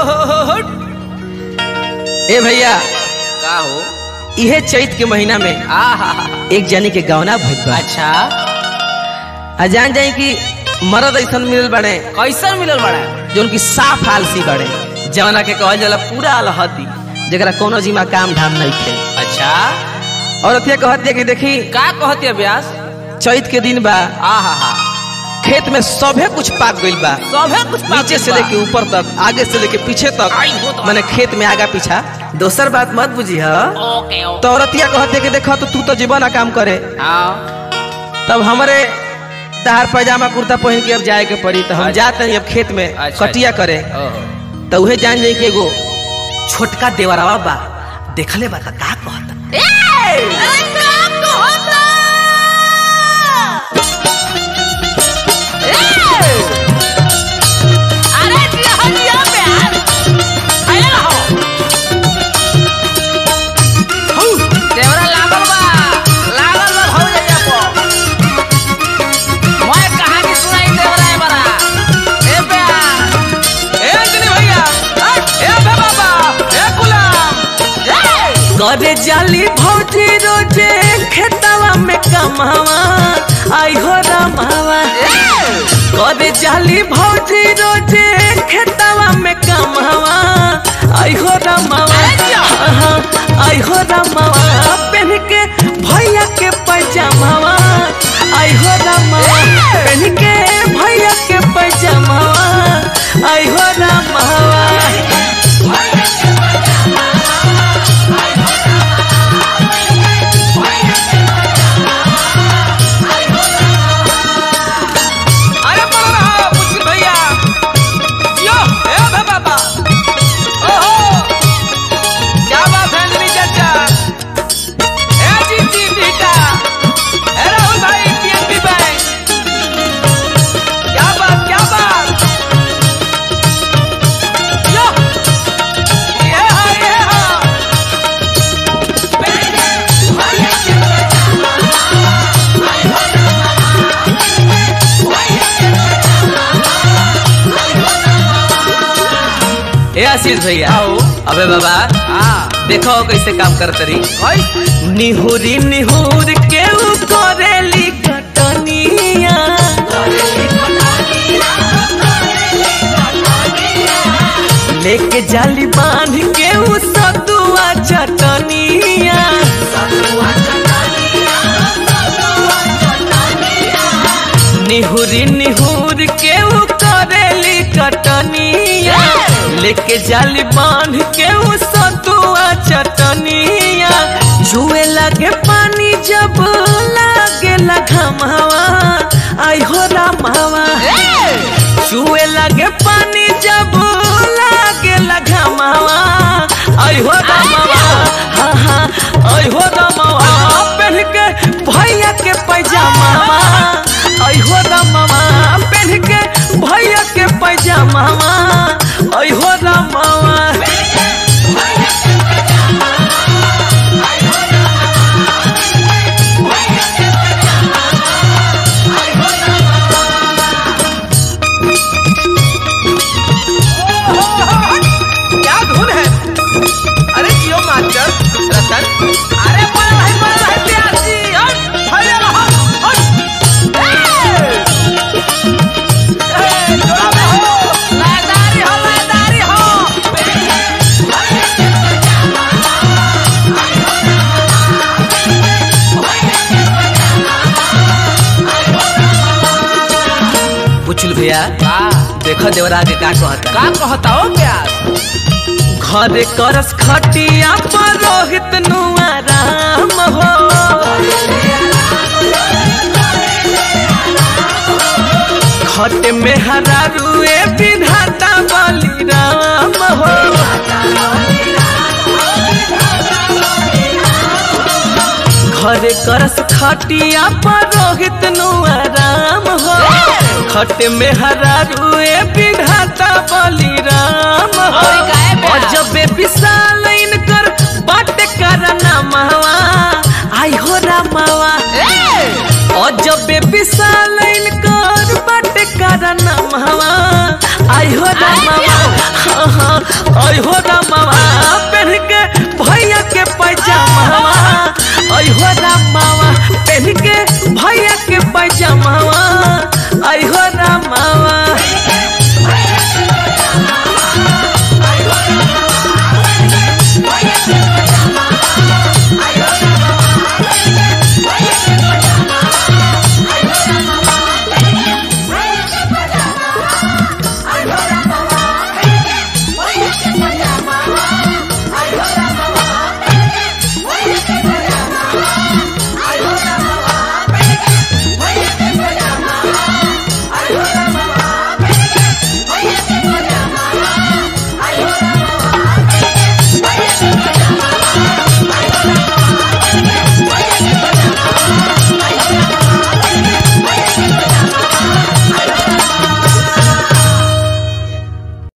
ए भैया का हो इहे चैत के महीना में आहा एक जनी के गवना भइल बा अच्छा आ जान जाई कि मरद ऐसन मिलल बड़े कैसन मिलल बड़ा जो उनकी साफ आलसी बड़े जवना के कहल जाला पूरा अलहदी जरा कोनो जिमा काम धाम नहीं थे अच्छा और अथिया कहत दिया कि देखी का कहती ब्यास चैत के दिन बा आहा हा खेत में सभे कुछ पाक गइल बा सभे कुछ पाक नीचे से बा। लेके ऊपर तक आगे से लेके पीछे तक आई हो तो। मैंने खेत में आगा पीछा दोसर बात मत बुझी हा ओके ओके तो औरतिया कहते कि देखो तो तू तो जीवन ना काम करे हाँ तब हमारे तहार पैजामा कुर्ता पहन के अब जाए के पड़ी तो हम अच्छा। जाते हैं अब खेत में अच्छा, कटिया करे ओहो तो उहे जान जाई कि एगो छोटका देवरवा बा देखले बा का का कहता देवरा लागल बा लागल बा भौ जइया पो मैं कहानी सुनाई देवरा ए बरा ए प्यार ए अंजनी भैया ए बे बाबा ए गुलाम करे जाली भौजी रोजे खेतवा में कमावा आई हो रमावा करे जाली भौजी रोजे खेतवा में कमावा आई हो रमावा हाँ, आई हो रमावा पहन के भैया के पैजामावा आई हो रमावा पहन के भैया के पैजामावा आई हो रमावा अरे बोलो रहा मुश्किल भैया यो ए भे बाबा ओहो क्या बात है अंजनी चाचा ए जी जी बेटा ए राहुल भाई पीएनबी बैंक क्या बात क्या बात यो ये हा ये हा ए आशीष भैया अबे बाबा हां देखो कैसे काम करत रही ओए निहुरी निहुर के उ करेली कटनिया लेके जाली बांध के उ सतुआ चटनिया निहुरी निहुर के उ करेली कटनिया लेके जाली बांध के उ सतुआ चटनिया जुए लगे पानी जब लागे घमावा आई हो रामावा जुए लगे पानी जब लागे घमावा आई हो रामावा हाँ हाँ आई हो रामावा पहन के भैया के पैजामावा आई हो रामावा पहन के भैया के पैजामावा आई हो रामावा क्या धुन है अरे जियो मास्टर रतन अरे बड़ा भाई बड़ा भाई प्यार जी हट भैया रहो हट ए! ए, जोड़ा में हो लयदारी हो लयदारी हो पुछल भैया का देखो देवरा के का कहता का कहता हो प्यास घर करस खटिया पर रोहित नुआ राम हो खट में हरा रुए विधाता बलि राम हो घर करस खटिया पर रोहित नुआ राम हो खट में हरा रुए विधाता बलि राम हो और गाय में और जब विशाल इनकर बाट करना मावा आई हो रामावा और जब विशाल इनकर बाट करना मावा आई हो रामावा हाँ हाँ आई हो रामवा पहन के भैया के पैजामा आई हो राम